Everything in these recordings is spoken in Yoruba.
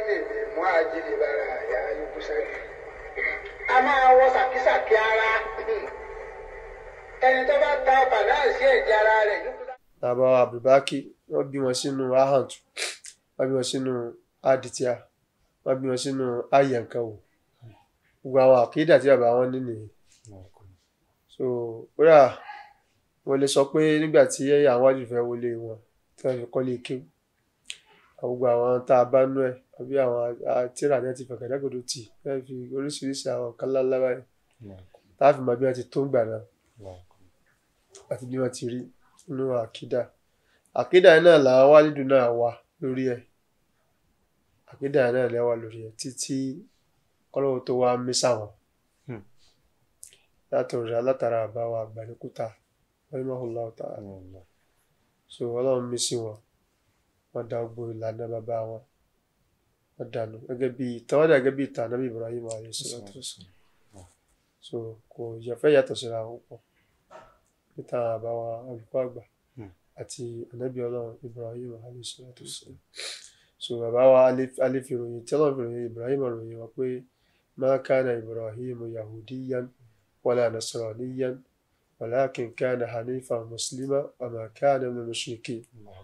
tèmi mú àjílè bára àyà yókù sáré. a máa wọ sàkísàkí ara ẹni tó bá ta ọkà náà sí ẹ̀jẹ̀ ara rẹ̀ yókù sáré. bàbá wa abdulbaki wọ́n bí wọn sínú ahant wọ́n bí wọn sínú aditia wọ́n bí wọn sínú ayankawo gbogbo àwọn àkídà tí bàbá wọn ní nìyẹn so kódà wọ́n lè sọ pé nígbà tí àwọn wájú fẹ́ wọlé wọn tí wọ́n fi kọ́lé kéwù gbogbo àwọn tá a bá nú ẹ̀ àbí àwọn tíra náà ti fẹ̀kẹ́ dágbòdo tì wọ́n fi oríṣiríṣi àwọn kan ńláńlá báyìí tá a fi mọ bí wọ́n ti tó ń gbà náà àti bí wọ́n ti rí nínú àkídà àkídà yẹn náà làwọn wálídùú náà wà lórí ẹ̀ àkídà yẹn náà lẹ́wà lórí ẹ̀ títí kọ́lọ́wọ́ tó wá mí sáwọn látọ̀rọ̀ alátara àbáwá àgbàlẹ́kúta rahimahullahu ta'ala so ọlọ́run mí sí wọn wọ́n dá gbogbo ìlànà bàbá wọn wọ́n dànù gẹ́gẹ́ bí ìtàn wọ́n dà gẹ́gẹ́ bí ìtàn anábì Ibrahim alayhi salatu wassalam so kò yẹfẹ́ yàtọ̀ síra wọn pọ̀ níta àbáwá olùkọ́ àgbà àti anábì ọlọ́run Ibrahim alayhi salatu wassalam so bàbá wa alẹ́ fi ròyìn tí ọlọ́run fi ròyìn Ibrahim ròyìn wọn pé ma kana Ibrahim yahudiyan wala nasraniyan walakin kana hanifan muslima wa ma kana min al-mushrikin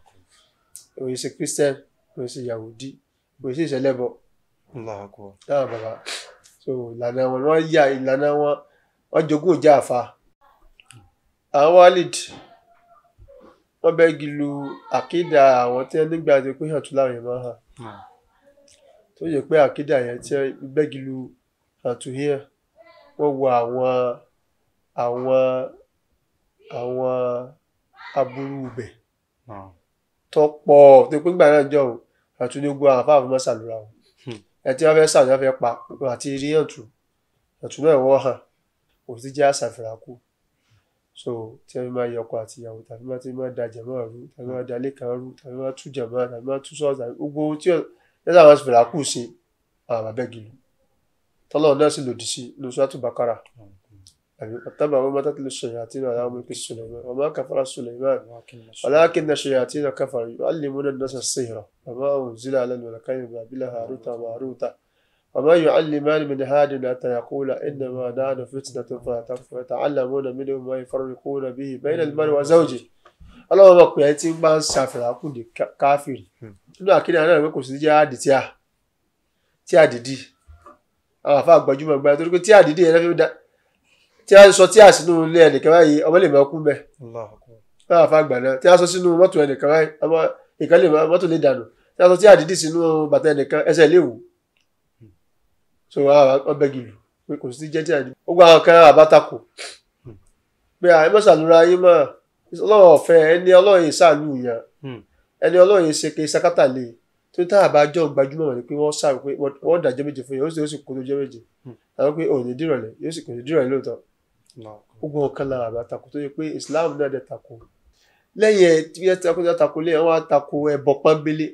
òye ṣe christian òye ṣe yahudi òye ṣe ìṣẹlẹbọ dáhùn bàbá so ìlànà wọn wọn yà ìlànà wọn wọn jogún ìjà àfa àwọn walid wọn bẹ́gi lu àkídà àwọn tí wọn nígbà tó pé hàn tún láwọn yẹn máa hàn tó yẹ pé àkídà yẹn tí wọn bẹ́gi lu hàn tún yẹn wọn wo àwọn àwọn àwọn aburú bẹ̀ tó pọ̀ tó pé gbà náà jọ o àtún ní gbogbo àwọn afáàfin máa ṣàlùra o ẹ tí wọ́n fẹ́ sàlù wọ́n fẹ́ pa àti rí ọ̀tún ọ̀tún náà wọ́n hàn kò sí jẹ́ àṣàfihàn kù so tí wọ́n máa yọ ọkọ àti ìyàwó tàbí máa ti máa da jẹ̀mọ́ rú tàbí máa da lẹ́kàn rú tàbí máa tú jẹ̀mọ́ tàbí máa tú sọ́ọ̀tì tàbí gbogbo ohun tí wọ́n sábà ṣàfihàn kù ṣe àwọn àbẹ́gìlú tọ́lọ́run náà sì lòdì sí lóṣù àtúbàkárà àbí ọ̀tábà wọn mọ́tà tìlú ṣayatin ala mulki Sulaiman wa ma kafara Sulaiman walakin ash-shayatina kafaru yu'allimuna an-nasa as-sihra wa ma unzila ala al-malakayni bi babila haruta wa maruta wa ma yu'allimani min ahadin hatta yaqula innama nahnu fitnatun fala takfur yata'allamuna minhum ma yufarriquna bihi bayna al-mar'i wa zawjihi ọlọ́wọ́ bá pè é tí ń bá ń ṣàfihàn kù ní káfíìrì nínú àkíní àná rẹ̀ pé kò sí jẹ́ àdì tí a tí a dìdí àwọn àfa àgbàjúmọ̀ gbáyà torí pé tí a dìdí yẹn lọ́fẹ́ dá tí a sọ tí a sínú ilé ẹnìkan báyìí ọmọ lè máa kú bẹ báwa àfa àgbà náà tí a sọ sínú mọ́tò ẹnìkan báyìí ọmọ ìkan lè máa mọ́tò lè dànù tí a sọ tí a dìdí sínú bàtà ẹnìkan ẹsẹ̀ lè wù so ọbẹ̀ gìlù pé kò sí jẹ́ tí a dìdí ó gba àwọn kan àbátakò pé àìmọ́sàlùra yín mọ́ ọlọ́run ọ̀fẹ́ ẹni ọlọ́run ìsàlù yàn ẹni ọlọ́run ṣe ké sakátà lè tó tá àbájọ gbajúmọ̀ wọn ni pé wọ́n sáré pé wọ́n dàjọ́ méje fún yẹn ó sì ó sì kó tó jẹ́ méje àwọn pé òní dìrọ̀lẹ́ yóò sì kò ní dìrọ̀lẹ́ lóòótọ́ gbogbo ọ̀kan lára àbá tako tó yẹ pé Islam náà dẹ̀ tako lẹ́yìn ẹ̀ tí wọ́n tako tó tako lé wọ́n á tako ẹbọ pọ́nbélé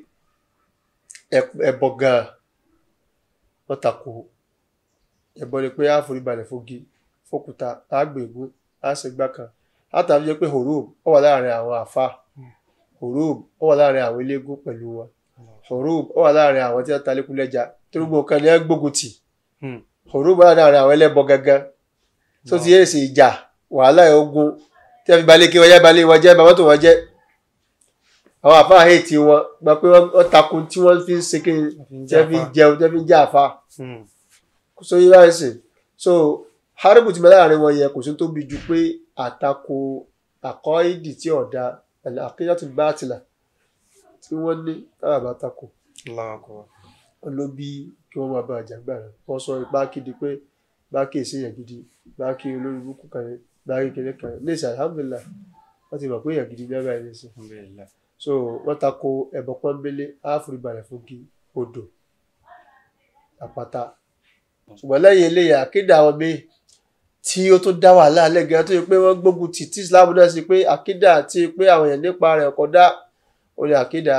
ẹbọ gan-an wọ́n tako ẹbọ ni pé àforíbalẹ̀ fogi fókúta àgbègún àṣegbá kan látàbí jẹ́ pé horub ó wà láàrin àwọn àfa horub ó wà láàrin àwọn eléégún pẹ̀lú wọn horub ó wà láàrin àwọn tí wọ́n ta lékún lẹ́ja tó gbogbo kan ní ẹ gbógun tì horub ó wà láàrin àwọn ẹlẹ́bọ gangan tó ti yẹ sí ìjà wàhálà ogun tí wọ́n fi balẹ̀ kí wọ́n jẹ́ balẹ̀ wọn jẹ́ bàbá tó wọ́n jẹ́ àwọn àfa àhẹ́ẹ̀tì wọn gba pé wọ́n takun tí wọ́n fi ń ṣe kí tí wọ́n fi ń jẹun tí wọ́n fi ń jẹ́ àfa so yíra ẹsẹ̀ so haribu ti bẹ láàrin wọn yẹ kò sí tó bi ju pé àtakò àkọ́ìdì tí ọ̀dà àkíyàtò bátìlà tí wọ́n ní táwọn àbá takò wọn ló bí kí wọ́n máa bá àjàgbà rẹ̀ wọ́n sọ ipá kéde pé báàkì èsèyàn gidi báàkì olórí burúkú kan ní báàkì kékeré kan ní ìsìn alhamdulilah wọ́n ti mọ̀ pé èèyàn gidi bẹ́ẹ̀ báyìí nìsín so wọ́n takò ẹ̀bọ̀ pọ́nbélé áfúrúbalẹ̀ fún kí odò àpáta ṣùgbọ́n lẹ́yìn eléyà akéde àwọn míì tí ó tún dá wàhálà lẹ́gẹ̀ẹ́ tó yẹ pé wọ́n gbógun tì tí islam náà sí pé akéde àti pé àwọn èèyàn nípa rẹ̀ ọkọ̀ dá ó ní akéde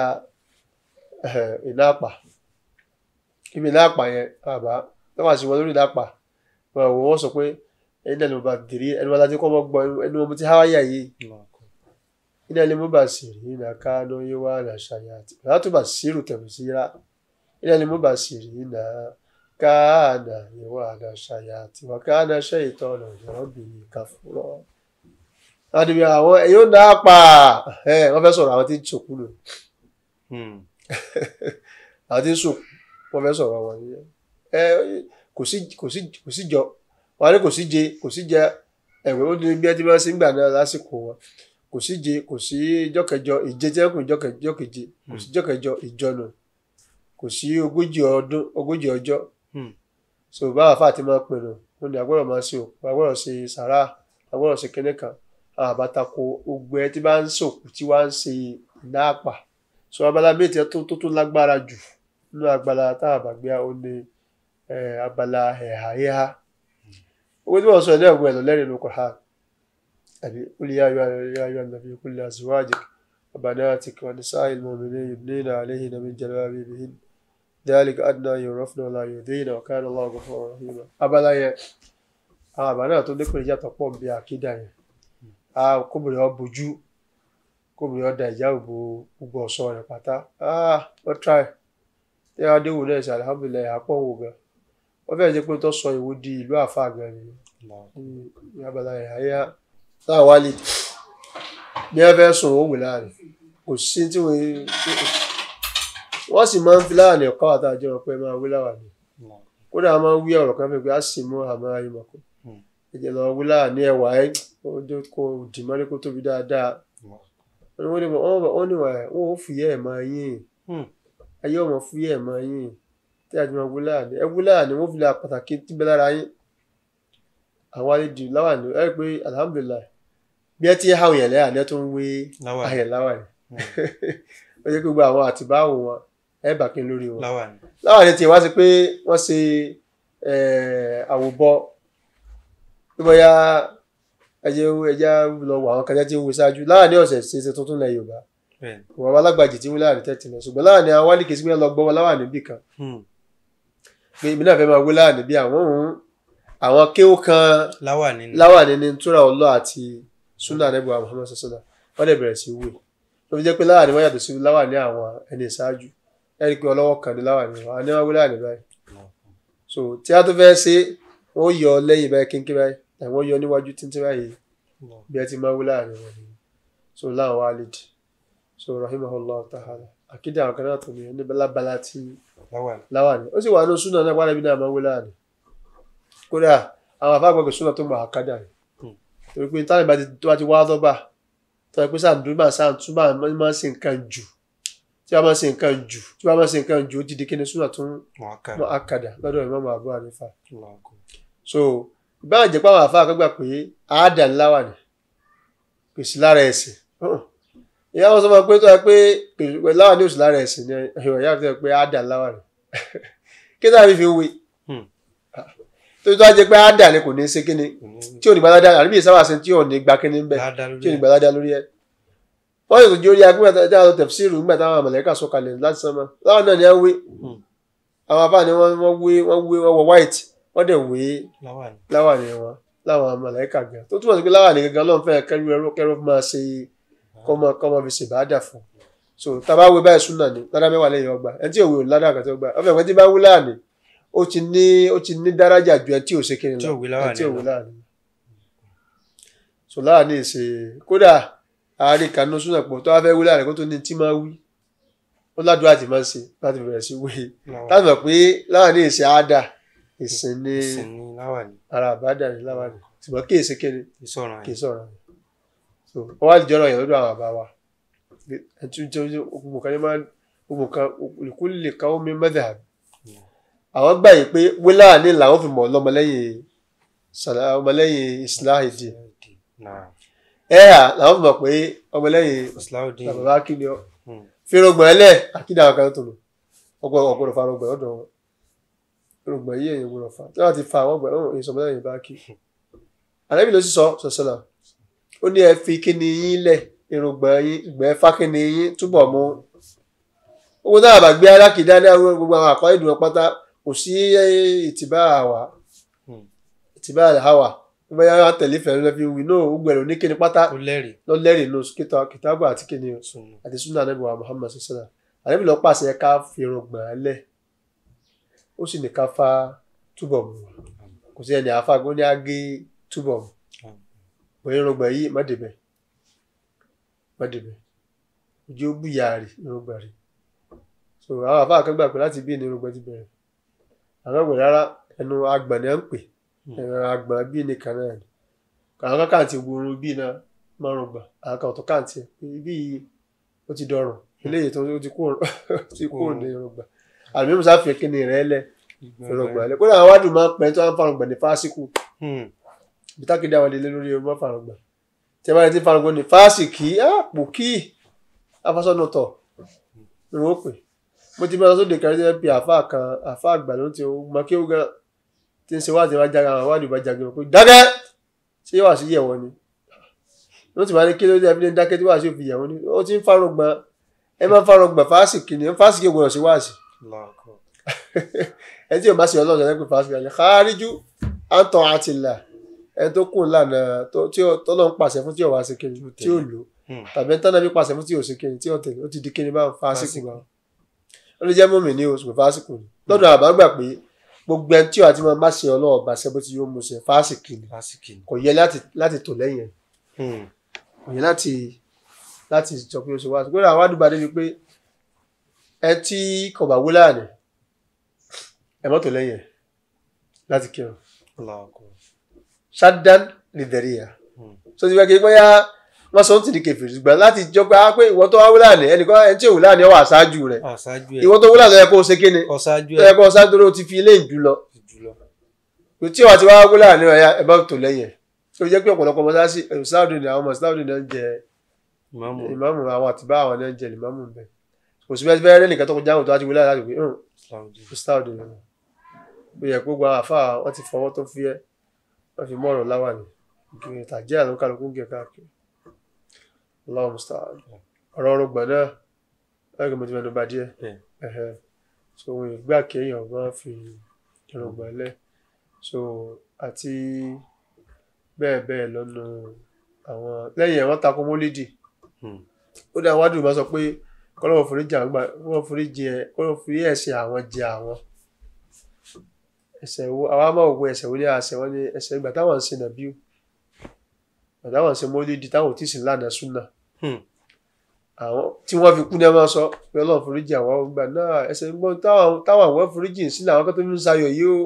iná àpà ibi iná àpà yẹn àbá wọ́n wá sí wọn lórí iná àpà wọn ò wọ́n sọ pé ẹni náà ló bá dìrí ẹni wọn láti kọ́ mọ́ gbọ́ ẹni wọn ti háwáyà yìí iná ilé mú bá sì rí iná ká ló yé wá àṣàyà àti látúbà sírù tẹ̀mí síra ilé ni mo bá sì rí náà káànà ìwà àdá ṣàyà àti wà káànà ṣe ìtọ́nà ìrọ́bìnrin káfúrọ́. adìmí àwọn èyí ó dáa pa wọ́n fẹ́ sọ̀rọ̀ àwọn tí ń sòkú lò àwọn tí ń sòkú wọ́n fẹ́ sọ̀rọ̀ wọn nìyẹn kò sí kò sí kò sí jọ wọn ní kò sí je kò sí jẹ ẹ̀wẹ̀ ó ní bí ẹ ti máa ń sin gbà náà lásìkò wọn kò sí je kò sí jọkẹjọ ìje tí wọn kò jọkẹjọ keje kò sí jọkẹjọ ìjọnà kò sí ogójì ọdún ogójì ọjọ́ so báwa fà ti máa pinnu wọn ni agbọ́dọ̀ máa ṣe òkú agbọ́dọ̀ ṣe sàrà agbọ́dọ̀ ṣe kíní kan àbátako gbogbo ẹ tí bá ń sòkú tí wàá ń ṣe iná àpà so abala méjì tó tó tó lágbára jù nínú agbala táwọn àbàgbé ó ní abala ẹ̀hà ẹ̀hà owó tí wọ́n sọ ilé ẹ̀gbọ́n ẹ̀ lọ lẹ́rìí ló kọ̀ ha àbí kúlì yá ayọ́ ayọ́ ayọ́ nàbí kúlì azwajik wa banatik wa nisa'il mu'minin yudnina alayhinna min jalabibihin ذلك أدنى يعرفن ولا يؤذين وكان الله غفورا رحيما abala yẹn àwọn àbá náà tó lékùn ìyàtọ̀ pọ̀ bí àkídà yẹn a kóbìnrin ọ bojú kóbìnrin ọ da ìjà òbò gbogbo ọ̀ṣọ́ rẹ̀ pátá wọ́n try tí wọ́n adéwò náà ṣe alihamudulilayi àpọ̀ wò gan wọ́n fẹ́ẹ́ jẹ́ pé tó sọ ìwò di ìlú àfa gan ni ní abala yẹn àyà táwọn wálé bí wọ́n fẹ́ sùn ó wù láàrin kò sí tí wọ́n wọ́n sì máa ń fi láàrin ẹ̀kọ́ àtàjọ ọ̀pẹ máa wí láwàní kódà a máa ń wí ọ̀rọ̀ kan fẹ́ pé a sì mú àmọ́ ayé mọ̀kọ́ ẹ̀jẹ̀ lọ wí láàní ẹ̀wà ẹ̀ kó dì mọ́lẹ́ kó tóbi dáadáa wọ́n ní wọ́n ní wọ́n ó fìyẹ́ ẹ̀ máa yín ayé ọmọ fúyẹ́ ẹ̀ máa yín tí a ti máa wí láàní ẹ wí láàní wọ́n fi lè pàtàkì tíbẹ̀ lára yín àwọn àlejò láwàní ẹ pé alhamdulilayi bí ẹ ti hàwọn yẹn lẹ́yà ni ẹ tó ń wé ayẹ̀ láwàní ó yẹ kó gba àwọn àtibáwò wọn ẹ bà kí n lórí wọn láwọn ẹni tí wá sí pé wọ́n ṣe àwòbọ bí bóyá ẹjẹ ẹjẹ lọ wọ àwọn kan tí ń wo ṣáájú láwọn ní ọ̀sẹ̀ ṣe ṣe tuntun lẹ Yorùbá wọn wá lágbàjì tí wọn láwọn ní tẹ́tì lọ ṣùgbọ́n láwọn ní àwọn wálé kìí sí pé lọ gbọ́ wọn láwọn níbì kan pé èmi náà fẹ́ máa wé láwọn níbí àwọn òun àwọn kéwò kan láwọn ní túra ọlọ́ àti sunnah nebua Muhammad sasana wọ́n dẹ̀ bẹ̀rẹ̀ sí wé ló fi jẹ́ pé láwọn ní wọ́n yàtọ̀ sí láwọn ní àwọn ẹni ìṣáájú ẹni pé ọlọ́wọ́ kan ní láwà ní wọn àní wọn wíláà ní báyìí so tí a tó fẹ́ ṣe wọ́n yọ lẹ́yìn báyìí kínkín báyìí tàbí wọ́n yọ níwájú tíntín báyìí bí ẹ ti máa wíláà ní wọn ni so láwọn walid so rahimahullah ta'ala àkídà àwọn kan náà tó ní ẹni lábala tí láwà ní ó sì wà ní súnà náà wàlẹ́bí náà máa wíláà ní kódà àwọn afáàgbọ̀gbẹ̀ súnà tó mọ̀ àkádà rẹ̀ torí pé táwọn ìbá ti wá dọ́bà tó yẹ pé sàǹdúbà sàǹtúbà máa ń ṣe nǹkan jù tí wọ́n máa ṣe nǹkan jù tí wọ́n máa ṣe nǹkan jù ó ti di kíni súnà tún mọ akadà lọ́dọ̀ Imam Abu Hanifa so ìbára jẹ́ pé àwọn àfa àkọ́gbà pé àádà ńlá wà ní pèsè lára ẹ̀sìn ìyá wọn sọ fún pé tó yẹ pé pèsè láwà ní òsì lára ẹ̀sìn ni ìwọ̀n ìyá tó yẹ pé àádà ńlá wà ní kí táwọn fi fi wé tó tó wá jẹ́ pé àádà ni kò ní ṣe kíni tí ò ní gbalada àbí ìsáwà sí tí ò ní gba kíni ń bẹ tí ò ní gbalada lórí ẹ wọ́n yóò tó jẹ́ orí agbóhùn àti àwọn tẹ̀fsíìrù nígbà táwọn àmọ̀lẹ́kà sọ̀kalẹ̀ láti sánmà láwọn náà ni wọ́n wé àwọn afáà ni wọ́n wé wọ́n wé wọ́n wọ white wọ́n dẹ̀ wé láwà ní wọn láwọn àmọ̀lẹ́kà gan tó túmọ̀ sí pé láwà ní gangan lọ́n fẹ́ kẹ́rù ẹrú kẹ́rù máa ṣe kọ́mọ kọ́mọ fi ṣe bàádà fún so tábà wé báyìí súnà ní ládà mẹ́wàá lẹ́yìn ọgbà ẹni tí ò wé ò ládà kan tó gbà ọ̀fẹ́ ìwé tí bá wú láàní ó ti ní ó ti ní dáràjà ju ẹni tí ò ṣe kiri lọ ẹni tí ò wé láàní so láàní ṣe kódà àárín kanú súnà pọ̀ tó wá fẹ́ wí láàrin kó tó ní tí máa wí ó ládùúgbò àti máa ń ṣe láti bẹ̀rẹ̀ sí wí láti mọ̀ pé láàrin ìṣe àádà ìsìn ní ara àbádà ní láwàní ṣùgbọ́n kí èsì kéde kì í sọ̀rọ̀ so wọ́n wá jọ̀rọ̀ yẹn lọ́dọ̀ àwọn àbá wa ẹtú jẹ́ gbogbo kan ní máa gbogbo kan olùkú lè káwọ́ mi mẹ́tẹ̀ àbí àwọn gbà yìí pé wíláàní làwọn fi mọ̀ lọ́mọlẹ́yìn ọmọlẹ́yìn islah ìdí ẹ̀yà làwọn fi mọ̀ pé ọmọlẹ́yìn bàbá kíni ọ fírògbọ̀n ẹlẹ́ àkídà àwọn kan tó lò ọgbọ̀n fa rògbọ̀n ọ̀dọ̀ wọn rògbọ̀n yìí èyí gbọ́dọ̀ fa tí wọ́n ti fa àwọn ọgbọ̀n ọ̀hún èyí sọmọlẹ́yìn bá kí àlẹ́bí ló sì sọ sọ̀sọ̀là ó ní ẹ fi kíni yín lẹ̀ irùngbọ̀n yín ìgbẹ́ fá kíni yín túbọ̀ mú owó náà bá gbé alákìdá ní àwọn gbogbo àwọn àkọ́ ìdùnnú pátá kò sí ìtìbá àwà ìtìbá àwà bóyá wọn tẹ̀lé fẹ̀rẹ̀ lọ fi wí náà ó gbẹ̀rù ní kíni pátá lọ lẹ́rìí nù kìtàbù àti kíni àti sunna anabi wa muhammad sallallahu àlebi lọ pàṣẹ ká fi irùngbọ̀n lẹ̀ ó sì ní ká fa túbọ̀ mu kò sí ẹni àáfàá gbọ́n ní á gé túbọ̀ mu bóyá irungba yìí má débẹ̀ má débẹ̀ ojú ó bùyà rè irungba rè so àwọn àáfàá kan gbà pé láti bí ní irungba ti bẹ̀rẹ̀ àwọn ọ̀gbìn rárá ẹnu agbọ̀n ni à ń pè ẹnu agbọ̀n bí ní kan náà ni àwọn kan káàntì gbòòrò bí náà márùn gbà àwọn kan ọ̀tọ̀ káàntì ẹ̀ pé ibi yìí ó ti dọrùn eléyìí tó ti kú ti kú ní irungba àmì musa fi kíni rẹ̀ lẹ̀ irungba lẹ̀ kódà àwọn wádùn máa ń pẹ́ tó ń fa irungba ní fásikù bitakidi àwọn ilé lórí ọmọ farangba tí a bá ti farangba ní fásitì àpò kí afásọ́nà tọ̀ ni wọ́n pè mo ti bá sóde kárí tí wọ́n pe àfa kan àfa àgbà ló ń ti mọ kí ó gan tí ń ṣe wá ti wá jága àwọn wádìí bá jága pé dákẹ́ ṣé yóò wá sí yẹ̀wọ̀ ni wọ́n ti máa ní kí ló dé ẹbí ní dákẹ́ tí wàá sí òfin yẹ̀wọ̀ ni ó ti ń farangba ẹ máa farangba fásitì ni fásitì gbọdọ̀ sí wáàsì ẹ tí o bá ṣe ọlọ́run ẹ pé fásitì ni kárìjú àǹtọ̀ àtìlà ẹ tó kù lànà tí tọ́lọ́ ń pàṣẹ fún tí ò wá sí kiri tí ò lò tàbí tọ́lọ́ bí pàṣẹ fún tí ò sí kiri tí ò tẹ̀lé ó ti di kiri báwọn fásitì bá ó lè jẹ́ mọ́mì ní oṣù fásitì ni lọ́dọ̀ àbá gbà pé gbogbo ẹni tí ò àti máa má ṣe ọlọ́run bá ṣe bó ti yóò mú ṣe fásitì ni kò yẹ láti tò lẹ́yìn ẹ̀ kò yẹ láti láti sọ pé ó ṣe wá sí gbọ́dọ̀ àwọn àdúgbò débi pé ẹ tí kò bá wúlà ní ẹ mọ́tò lẹ́yìn ẹ̀ láti kírun ṣáàdán lìdẹ̀ríyà so ti fẹ́ kí bóyá wọ́n sọ ń tìdí kẹfìrì ṣùgbọ́n láti jọ pé pé ìwọ tó wá wúlà ní ẹnìkan ẹni tí ò wúlà ní ọwọ́ àṣáájú rẹ̀ ìwọ tó wúlà lọ́yẹ kó o ṣe kíni lọ́yẹ kó o ṣáájú rẹ̀ o ti fi ilé ìjù lọ tí wàá ti wá wúlà ní ọ̀yà ẹ̀ bá tó lẹ́yìn ẹ̀ tó jẹ́ pé ọ̀pọ̀lọpọ̀ mọ́sáàsì ṣáàdù ni àwọn ọmọ ṣáàdù náà ń jẹ ìmáàmù àwọn àtibá àwọn náà ń jẹ ìmáàmù bẹ́ẹ̀ kò sí bẹ́ẹ̀ rẹ́ nìkan tó kọjá àwọn tó wá ti wúlà láti pé ṣáàdù ni ó yẹ kó gba àfa wọn ti fọwọ́ tó fi ẹ́ wọ́n fi mọ́ọ̀rọ̀ láwà ní gírí tàjẹ́ àlọ́ kálukú gẹ̀ káàkiri Allahu musta'an ọ̀rọ̀ ọ̀rọ̀ gbọ̀n náà ẹgbẹ́ mo ti mẹ́nu bá díẹ̀ so òun ìgbà kéèyàn máa fi ìrọ̀gbọ̀n lẹ̀ so àti bẹ́ẹ̀ bẹ́ẹ̀ lọ́nu àwọn lẹ́yìn ẹ̀ wọ́n takò mólídì ó dá àwọn àdùnnú máa sọ pé kọ́lọ́wọ́ foríjì àwọn kọ́lọ́wọ́ foríjì ẹ̀ kọ́lọ́wọ́ forí ẹ̀ṣẹ̀ àwọn jẹ àwọn ẹsẹ̀ wo àwa máa wo ẹsẹ̀ wo ní àṣẹ wọn ní ẹsẹ̀ ìgbà táwọn ń ṣe nàbíù ìgbà táwọn ń ṣe mọ́lídìí táwọn ò tí ì sì lánàá súnà àwọn tí wọ́n fi kú ní ẹ máa sọ pé ọlọ́run foríjì àwọn ọgbà náà ẹsẹ̀ ń gbọ́ táwọn àwọn foríjì sí làwọn kan tó ń sayọ̀ yìí ó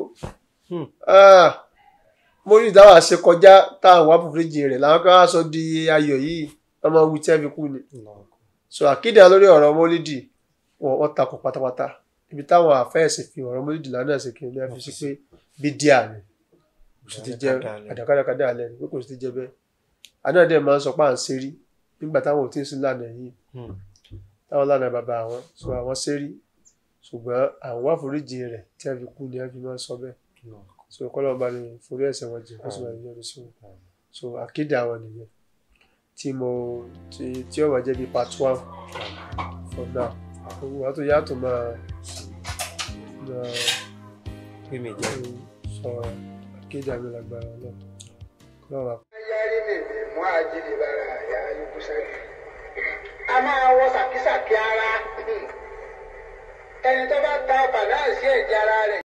mọ́lídìí táwọn àṣẹ kọjá táwọn wà foríjì rẹ̀ làwọn kan á sọ di ayọ̀ yìí wọ́n máa wí tí ẹ fi kú ni so àkídà lórí ọ̀rọ̀ mọ́lídìí wọ́n takò pátápátá ibi táwọn àfẹ́ẹ̀sì fi ọ̀rọ̀ mọ́lídìí lánàá ṣe kiri ní a fi sí pé bídíà ni kò sì ti jẹ́ àdàkàdàkàdà alẹ́ ni pé kò sì ti jẹ́ bẹ́ẹ̀ àná dẹ̀ máa ń sọ pé à ń ṣerí nígbà táwọn ò tí ì sí lánàá yìí táwọn lánàá bàbá àwọn sọ àwọn ṣerí ṣùgbọ́n àwọn wá foríjì rẹ̀ tí a fi kú ni a fi máa ń sọ bẹ́ẹ̀ so kọ́lọ́ bá ní forí ẹ̀ṣẹ̀ wọn jẹ kó sì máa yọrí sí wọn so àkéde àwọn nìyẹn tí mo tí ó wà jẹ́ bí part one for now owó wa tó yàtọ̀ máa mímì jẹ. sọ akéde àmì lágbára náà lọ́wọ́. yáyé mi mi mú àjílè bára àyà ayélujára sáré. a máa wọ sàkísàkí ara ẹni tó bá ta ọkà náà sí ẹ̀jẹ̀ ara rẹ̀.